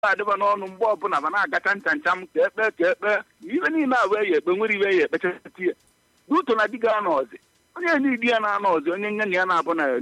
adịba n'ọnụ mgbe ọbụla ma na-agacha ncha ncha m ka ekpe ka ekpe ibe niile a wee ya ekpe nwere iwe ya ekpechasị ya duto na di ga anọ ọzọ onye n'idi ya na-anọ ọzọ onye nye na ya na-abụ na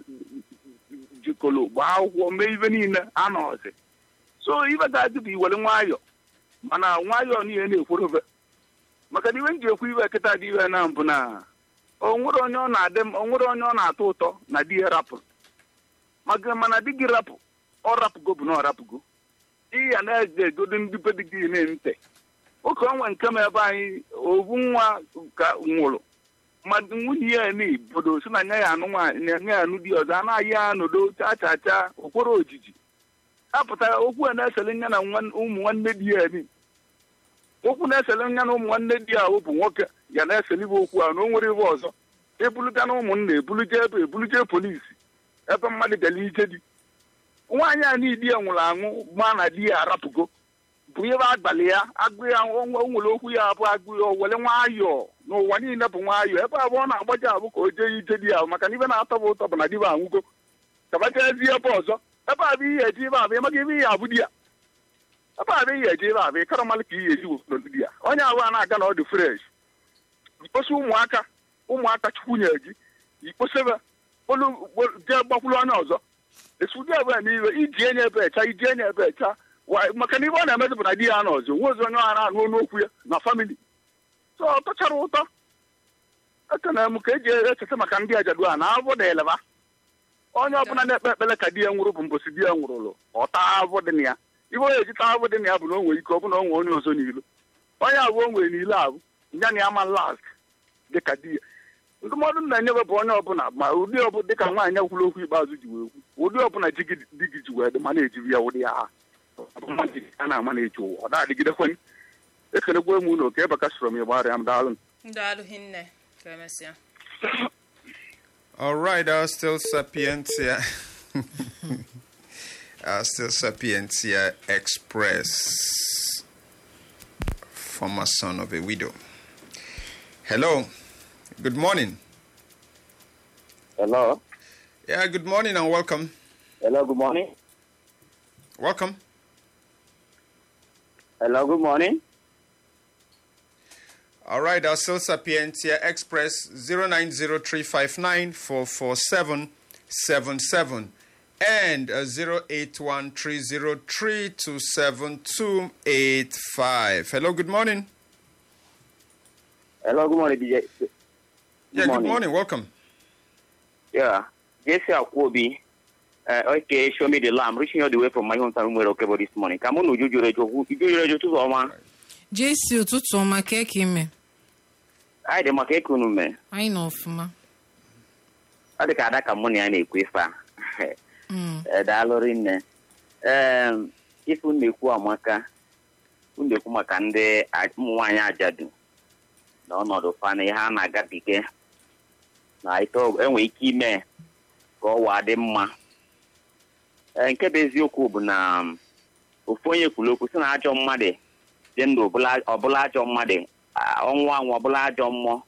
jikọrọ gbaa akwụkwọ mee ibe niile anọ ọzọ so ibe ga-adị bụ iwere nwayọ mana nwayọ niile na-ekworobe maka na iwe m ji ekwu iwe kịta dị iwe na mbụ na onwere onye ọ na-adị onwere onye ọ na-atọ ụtọ na di ya rapụrụ maka mana di gị rapụ ọ rapụgo bụ na ọ rapụgo di ya na-eje egodo ndị be dị gị na-ente oke onwe nke m ebe anyị ovu nwa ka nwụrụ mmadụ nwunye ya na-ebodo si na nya ya anụ nwaanyị nya ya anụ di ọzọ a na-ayị ya n'odo chaa chaa chaa okporo ojiji apụtara okwu a na-esele nya na ụmụ nwanne di ya ni okwu na-esele nya na ụmụ nwanne di ya bụ nwoke ya na-esele ibe okwu a na o nwere ibe ọzọ ebuluga na ụmụnna ebuluje ebe ebuluje polisi ebe mmadụ gara ije di nwaanyị a niile ya nwụrụ anwụ ma na di ya arapụgo bụ ihe agbalị ya agụ ya o nwere okwu ya abụ agụ ya were nwayọọ n'ụwa niile bụ nwayọọ ebe abụọ na-agbaji abụ ka o jee ije di ya maka na ibe na-atọ bụ ụtọ bụ na diba anwụgo kabachezi ebe ọzọ ebe abụ ihe eji ebe abụ ịmaga ebe ihe abụ di ya ebe abụ ihe eji ebe abụ ịkara mmalụ ka ihe eji wepụrụ di ya onye abụọ na-aga na ọdụ fresh ikposi ụmụaka ụmụaka chukwunye gị ikposebe jee gbakwuru onye ọzọ esudi ebe n'iwe iji enye ebe echa iji enye ebe echa maka na ibe ọ na-emezi bụ na di ya nọ ọzọ nwe ozi onye ọha na-anụ ọnụ okwu ya na famili so ọ tọchara ụtọ ekene m ka eji echeta maka ndị ajadu a na abụ da eleba onye ọbụla na-ekpe ekpere ka di ya nwụrụ bụ mbosi di ya nwụrụlụ ọta abụ dị na ya ibe onye eji taa abụ dị na ya bụ na o nwere ike ọ bụ na o nwee onye ọzọ n'ilu onye abụọ nwere n'ilu ahụ ya na ya ma last dịka di ya ndụmọdụ m na-enyebe bụ onye ọbụla ma ụdị ọbụla dịka nwaanyị kwuru okwu ikpeazụ ji wee kwu ụdị ọbụla di gị ji wee dị ma na-ejiri ya ụdị ya ha a na-ama na-eji ụwa ọ na-adịgidekwen ekenegwe m ụlọ ka ebaka soro m ya gbara ya m daalụ daalụ hinne ka emesịa All right, I'll still Sapientia. I'll still Sapientia Express. Former son of a widow. Hello. Good morning. Hello. Yeah, good morning and welcome. Hello, good morning. Welcome. Hello, good morning. All right, our Still Sapientia Express 0903594477 and uh, 08130327285. Hello, good morning. Hello, good morning, DJ. Good yeah, morning. good morning. Welcome. Yeah. Jesse Akwobi. Uh, okay, show me the lamb. Reaching all the way from my hometown, Umwere Okebo this morning. Come on, Uju Rejo. Uju Rejo, tutu ọma. jesi ụtụtụ ọma ka eke ime Anyị dị maka eke unu mee. anyị nọ ọfụma Ọ dị ka ada ka mụ na ya na-ekwu ife a. Mm. Eh, Daalụ rinne. Ee, ife unu na-ekwu amaka. Unu na-ekwu maka ndị a- ụmụ nwaanyị ajadu na ọnọdụ fa na ihe a na-agabiga na ite ọ- enwe ike ime ka ọwa dị mma. Ee, nke bụ eziokwu bụ na um, ofu onye kwuru okwu sị na ajọ mmadụ dị ndụ ọbụla ọbụla ajọ mmadụ a- ọnwụ anwụ ọbụla ajọ mmụọ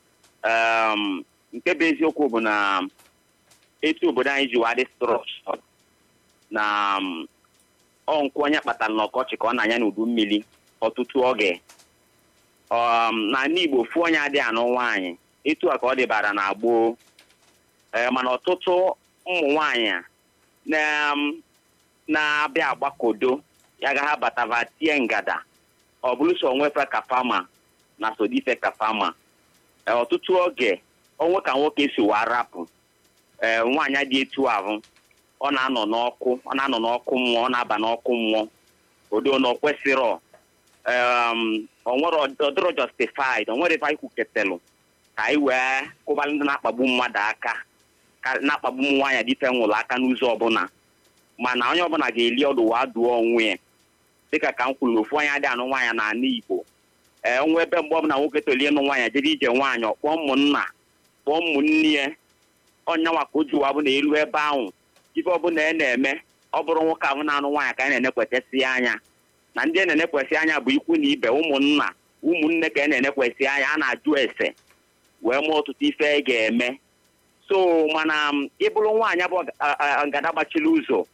um, nke bụ eziokwu bụ na etu obodo anyị ji wadị strọch na um, ọ nkwụ onye kpatara n'ọkọchị ka ọ na-anya n'udu mmiri ọtụtụ oge um, n'ala Igbo ofu onye adịghị anụ nwaanyị etu a ka ọ dịbara na gboo ee mana ọtụtụ ụmụ nwaanyị a na um, na-abịa agbakodo ya ga ha batava tie ngada ọ bụrụ so onwefe ka fama na sodife ka fama Ee, ọtụtụ oge onwe ka nwoke si wa rapụ ee nwaanyị dị etu ahụ ọ na-anọ n'ọkụ ọ na-anọ n'ọkụ mmụọ ọ na-aba n'ọkụ mmụọ odo na okwesịrọ um, onwere ọdịrọ justified onwere ebe anyị kwuketelụ ka anyị wee kwụbalị ndị na-akpagbu mmadụ aka ka na-akpagbu ụmụ nwaanyị dịfe nwụrụ aka n'ụzọ ọbụla mana onye ọbụla ga-eli ọdụ wa dụọ onwe ya dịka ka m kwuru na ofu anya adị anụ nwaanyị n'ala Igbo ee onwe ebe mgbe ọbụla nwoke tolie ịnụ nwaanyị jere ije nwaanyị ọkpọọ ụmụnna kpọọ ụmụnne ya ọnyanwa ka o ji wa bụ na elu ebe ahụ ife ọbụla ị na-eme ọ bụrụ nwoke ahụ na-anụ nwaanyị ka a na-enekwesịsị anya na ndị a na-enekwesị anya bụ ikwu na ibe ụmụnna ụmụnne ka a na-enekwesị anya a na-ajụ ese wee mụọ ọtụtụ ife ị ga-eme so mana m, ịbụrụ nwaanyị bụ a- a- ngada gbachiri ụzọ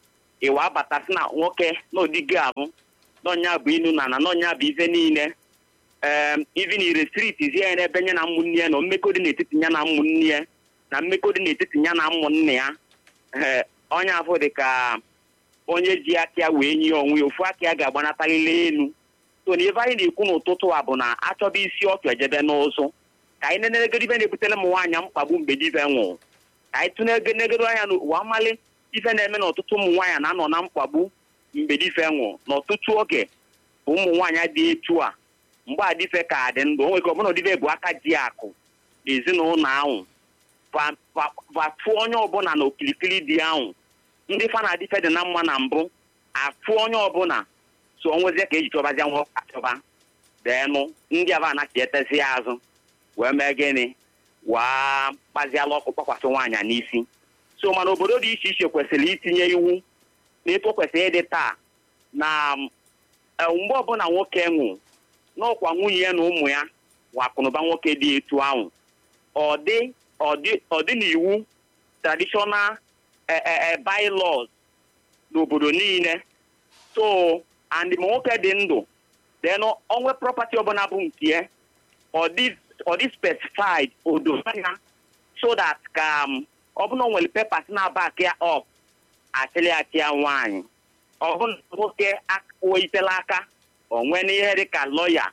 ịwa abata sị na nwoke na odigo abụ n'ọnya bụ inu na na n'ọnya bụ ife niile ee ivi na irestrit zie ya n'ebe nye na ụmụnne ya na mmekọ dị n'etiti ya na ụmụnne ya na mmekọ dị n'etiti ya na ụmụnne ya ee onye afọ dị ka onye ji aka ya wee nye onwe ya ofu aka ya ga-agbanatarịrị elu so na ife anyị na-ekwu n'ụtụtụ a bụ na achọba isi ọtụ ejebe n'ụzụ ka anyị nenelegoro ife na-ebutere ụmụ nwaanyị mkpagbu mgbe dive nwụrụ ka anyị tụnegoro anya n'ụwa amali ife na-eme na ọtụtụ ụmụ nwaanyị na-anọ na mkpagbu mgbe dife nwụrụ n'ọtụtụ oge bụ ụmụ nwaanyị dị etu a mgbe adife ka dị ndụ o nwere ike ọbụna odife bụ aka ji akụ n'ezinụlọ ahụ vatụ onye ọbụla na okilikili dị ahụ ndị fa na adife dị na mma na mbụ afụ onye ọbụla so onwezie ka eji chọbazia nwa achọba deenụ ndị aba anachi etezi azụ wee mee gịnị waa kpaziala ọkụ kpakwasị nwaanyị n'isi so mana obodo dị iche iche kwesịrị itinye iwu na etu o kwesịrị ịdị taa na mgbe ọbụla nwoke nwụ n'ọkwa nwunye ya na ụmụ ya wakụnụba nwoke dị etu ahụ ọ dị n'iwu traditional bylaws n'obodo niile so and ma nwoke dị ndụ then onwe property ọbụla bụ nke ya ọ dị specified odo anya so that ka ọbụla nwere papers na-abak ya up achịlị achị ya nwaanyị ọbụla nwoke weitela aka onwe n'ihe dị ka lọya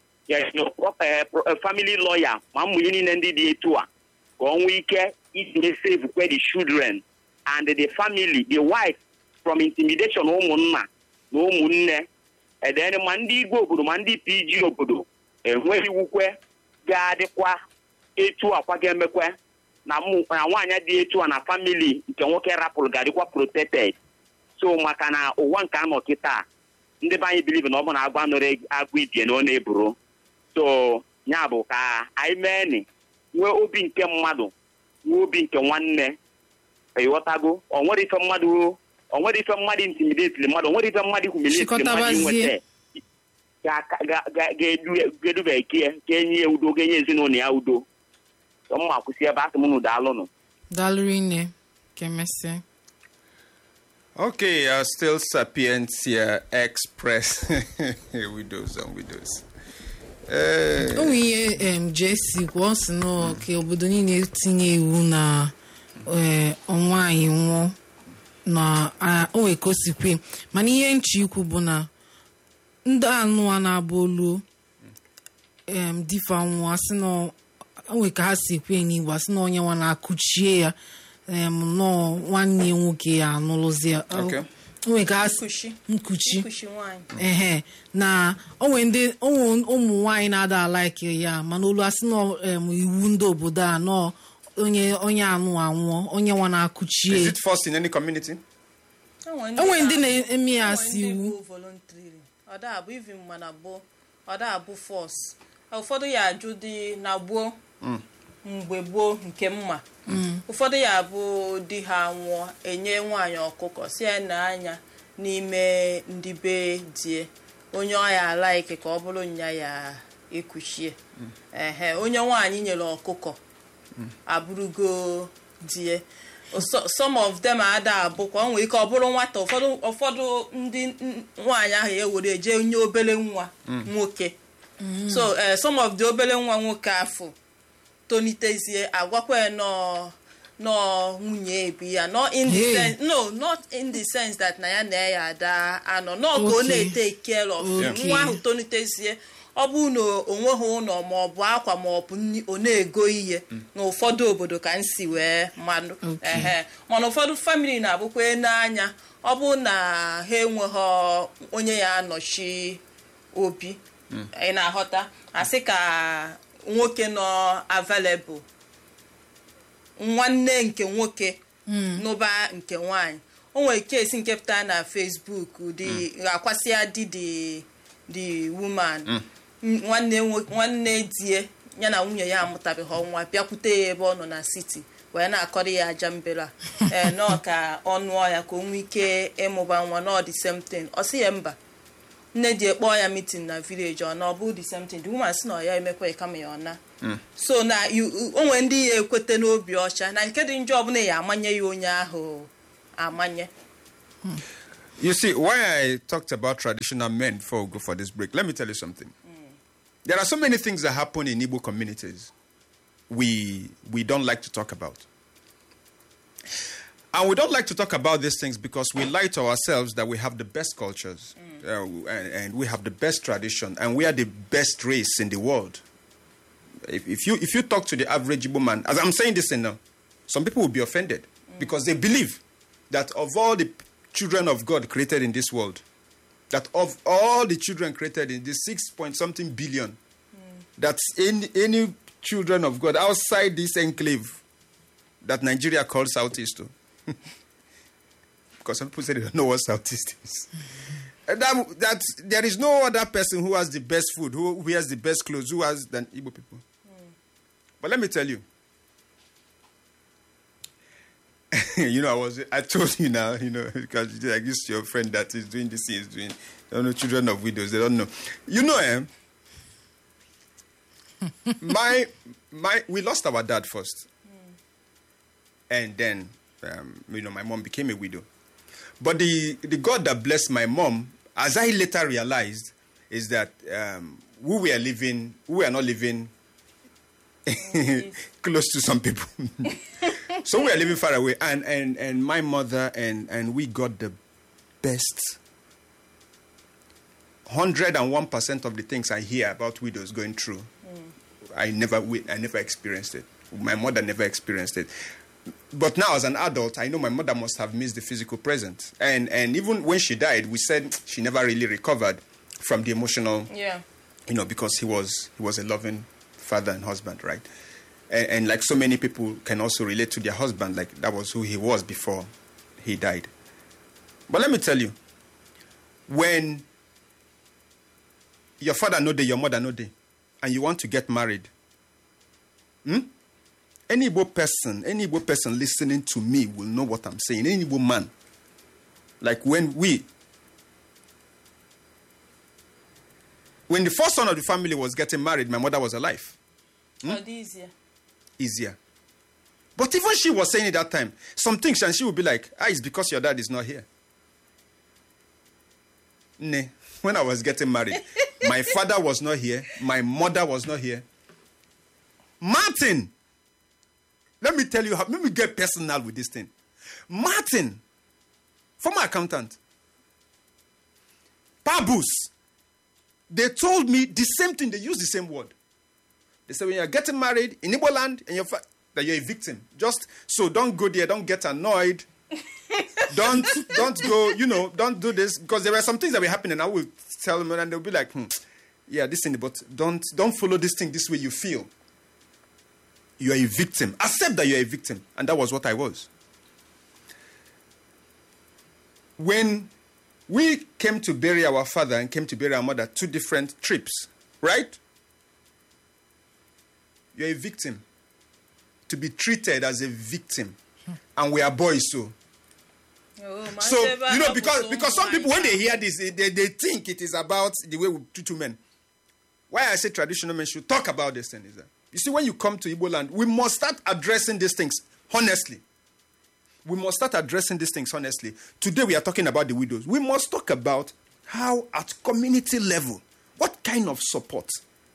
family lawyer ma mmụnye niile ndị dị etu a ka ọ nwee ike itinye save kwe the children and the family the wife from intimidation ụmụnna na ụmụnne edere ma ndị igwe obodo ma ndị pg obodo enweghị iwukwe ga-adịkwa etu akwa ga-emekwe na nwaanyị dị etu a na famili nke nwoke rapụrụ ga-adịkwa protected so maka na ụwa nke anọ kịta ndị be anyị biliv na ọ bụ na agwa nọrọ agụ ibie na ọ na-eburu so ya bụ ka anyị mee ni nwee obi nke mmadụ nwee obi nke nwanne ịghọtago o nwere ife mmadụ o nwere ife mmadụ intimidetiri mmadụ o nwere ife mmadụ humilietiri mmadụ inweta ga-edube ike ka enye ya udo ga-enye ezinụlọ ya udo mma kwụsị ebe asị m unu daalụnụ daalụrụ nne ka emesịa Okay, uh, still Sapientia Express. widows and widows. o nwere ihe em jesi kwuo si na ka obodo niile tinye iwu na ọnwa anyị nwụọ na o nwere ka o si kwe mana ihe nche ikwu bụ na ndị anụwa na-abụ oluo em difa nwụọ asị na o nwere ka ha si ekwe n'igbo asị na onye nwa na-akụchie ya em nọọ nwanne nwoke ya anụlụzi ya Okay. o nwere ka ha si Nkuchi. nkuchi nkuchi nwaanyị ehe na onwe ndị onwe ụmụ nwaanyị na-ada alaiki ya mana olu asị na em, iwu ndị obodo a nọ onye onye anụ anwụọ onye nwa Is na-akụchie it forced in any community? onwe ndị na-eme ya asị Enwe ndị iwu bụ voluntarily. ọ da abụ even mana bụ ọ da abụ fọs ụfọdụ ya ajụ dị na gboo mgbe gboo nke mma ụfọdụ ya bụ di ha nwụọ enye nwaanyị ọkụkọ si ya na anya n'ime ndị be die onye ọya alaiki ka ọ bụrụ nya ya ekuchie ehe onye nwaanyị nyere ọkụkọ abụrụgo die So- some of them ada abụkwa o nwere ike ọ bụrụ nwata ụfọdụ ụfọdụ ndị n- nwaanyị ahụ ewere eje nye obere nwa nwoke so eh, some of the obere nwa nwoke afọ tonitezie agwakwa ya nọọ nọọ nwunye ebi ya no in the Hey. sense no not in the sense that na ya na ya ada anọ nọ ka ọ Okay. na-ete care of Okay. nwa ahụ tonitezie ọ bụ na o nweghị ụlọ ma ọ bụ akwa ma ọ bụ nri ọ na-ego ihe na ụfọdụ obodo ka nsi wee mmadụ Okay. ehe mana ụfọdụ famili na-abụkwa n'anya ọ bụ na ha enweghị onye ya anọchi obi ị na-aghọta asị ka nwoke nọ available nwanne nke nwoke n'ụba nke nwanyị o nwere kesi nke pụtara na facebook dị akwasịa di the the woman M- nwanne nwo- nwanne die ya na nwunye ya amụtabeghị nwa bịakwute ya ebe ọ nọ na siti wee na-akọrọ ya aja mbere a ee nọọ ka ọ nụọ ya ka o nwee ike ịmụba nwa nọọ the same thing ọ sị ya mba nne di kpọọ ya meeting na village ọ na ọ bụ the same thing the woman sị na ọ ya emekwa ya kama ya ọ na so na you- o nwere ndị ya ekwete n'obi ọcha na nke dị njọ ọbụla ya amanye ya onye ahụ amanye You see, why I talked about traditional men before we go for this break, let me tell you something. There are so many things that happen in Igbo communities we we don't like to talk about. And we don't like to talk about these things because we lie to ourselves that we have the best cultures uh, and, and we have the best tradition and we are the best race in the world. If, if you if you talk to the average Igbo man, as I'm saying this in now, some people will be offended because they believe that of all the children of God created in this world, that of all the children created in this six point something billion, that's any any children of God outside this enclave that Nigeria calls Southeast to. because some people say they don't know what Southeast is. And that, that there is no other person who has the best food, who wears the best clothes, who has than Igbo people. But let me tell you, you know, I was I told you now, you know, because like this your friend that is doing this, he is doing. I don't know, children of widows, they don't know. You know, eh? my my we lost our dad first, and then um, you know my mom became a widow. But the the God that blessed my mom, as I later realized, is that um, we were living, we were not living close to some people. so we are living far away, and and and my mother and and we got the best. Hundred and one percent of the things I hear about widows going through, I never wi- I never experienced it. My mother never experienced it. But now, as an adult, I know my mother must have missed the physical presence, and and even when she died, we said she never really recovered from the emotional Yeah. you know, because he was he was a loving father and husband, right? And, and like so many people can also relate to their husband, like that was who he was before he died. But let me tell you, when your father know day, your mother know day, and you want to get married, hmm? any Igbo person, any Igbo person listening to me will know what I'm saying. Any Igbo man, like when we when the first son of the family was getting married, my mother was alive. Ọ dị easier. Easier. But even she was saying it that time, some things, and she would be like, ah, it's because your dad is not here. Nah. When I was getting married, my father was not here, my mother was not here. Martin, let me tell you how, let me get personal with this thing. Martin, former accountant, Pabus, they told me the same thing, they used the same word. They said when you're getting married in Igbo land and you're fa- that you're a victim. Just so don't go there, don't get annoyed. don't don't go, you know, don't do this because there were some things that were happening. I will tell them and they'll be like, hmm, yeah, this thing, but don't don't follow this thing this way you feel. You are a victim. Accept that you're a victim. And that was what I was. When we came to bury our father and came to bury our mother, two different trips, right? You're a victim. To be treated as a victim. And we are boys, so. Oh, ma So, ebe a you know, hapụsị because, ụmụ because some people, when nwaanyị they hear this, they, they, they think it is about the way we treat women. Why I say traditional men should talk about this thing is that, you see, when you come to Igbo land, we must start addressing these things honestly. We must start addressing these things honestly. Today we are talking about the widows. We must talk about how, at community level, what kind of support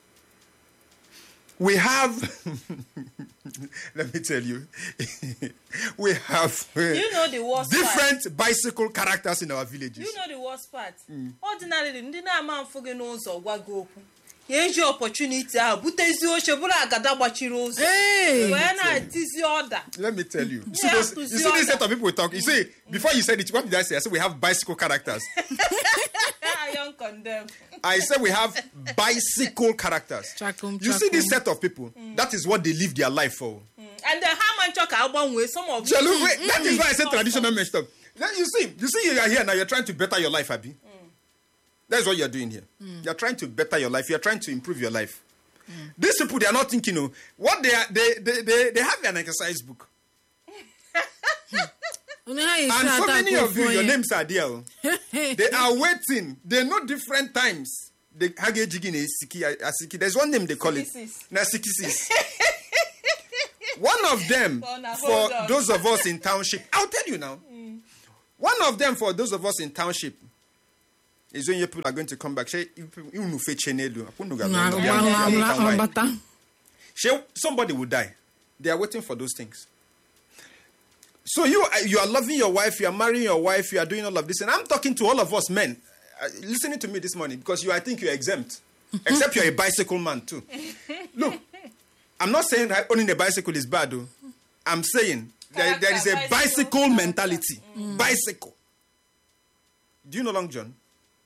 we have. let me tell you, we have uh, You know the worst part? different bicycle characters in our villages. You know the worst part? Ordinarily, ndị na-ama mfụ gị n'ụzọ gwa gị okwu ya eji opportunity ahụ butezi oche bụrụ agada gbachiri ụzọ Hey! wee na-etizi ọda Let me tell you. You see, Yeah, those, to you see see this other. set of people we talk. You see, before you said it, what did I say? I said we have bicycle characters. iron condemn I said we have bicycle characters. Chakum, You see this chakum. set of people. That is what they live their life for. and then ha ma nchọ ka agbanwee some of Jalu, wait, that is why I said Mm. traditional men stuff. Then you see, you see, you are here now. You're trying to better your life, Abby. That's what you're doing here. You're trying to better your life. You're trying to improve your life. These people, they are not thinking. Oh, what they are, they, they, they, they have an exercise book, Unu ha esi and so ata many ka of you, ofu your onye. names are there. oh. they are waiting. They know different times. They hage jigi na siki asiki. There's one name they call it. Sikisis. Na sikisis. one of them For na- for hold on. those of us in township. I'll tell you now. One of them, for those of us in township, is when your people are going to come back. Say, "Unu fe chenelu." Unu ga- Na- unu ma- ga- ma- unu ma- ga- why? mabata. Say, Somebody will die. They are waiting for those things. So you are- you are loving your wife, you are marrying your wife, you are doing all of this, and I'm talking to all of us men, uh, listening to me this morning because you, I think you're exempt, except you're a bicycle man too. Look, I'm not saying that owning a bicycle is bad, though. I'm saying there, there is a Character, bicycle bicycle mentality. Bicycle. Do you know Long John?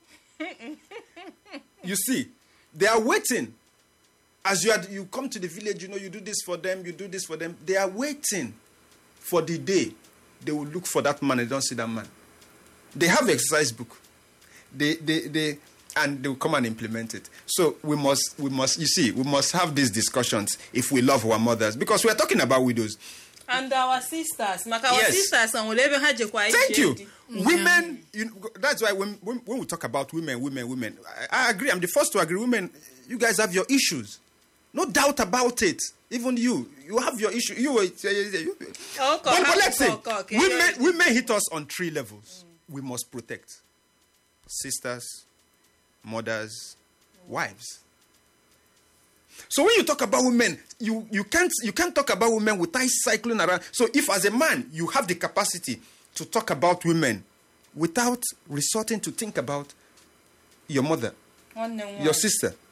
you see, they are waiting. As you are, you come to the village, you know, you do this for them, you do this for them. They are waiting for the day they will look for that man and don't see that man. They have exercise book. They, they, they, and they will come and implement it. So we must, we must, you see, we must have these discussions if we love our mothers because we are talking about widows. and our sisters maka our Yes. sisters nwere ebe ha jekwa ije Thank you. di. Women, you know, that's why when, when, when we talk about women, women, women, I, I agree. I'm the first to agree. Women, you guys have your issues. No doubt about it. Even you, you have your issue. You, were- you, you, Oh, but, but ha- let's say, okay, okay. women, women hit us on three levels. We must protect sisters, mothers, wives. So when you talk about women, you, you can't you can't talk about women without cycling around. So if as a man you have the capacity to talk about women without resorting to think about your mother, nwanne m your nwaanyị sister,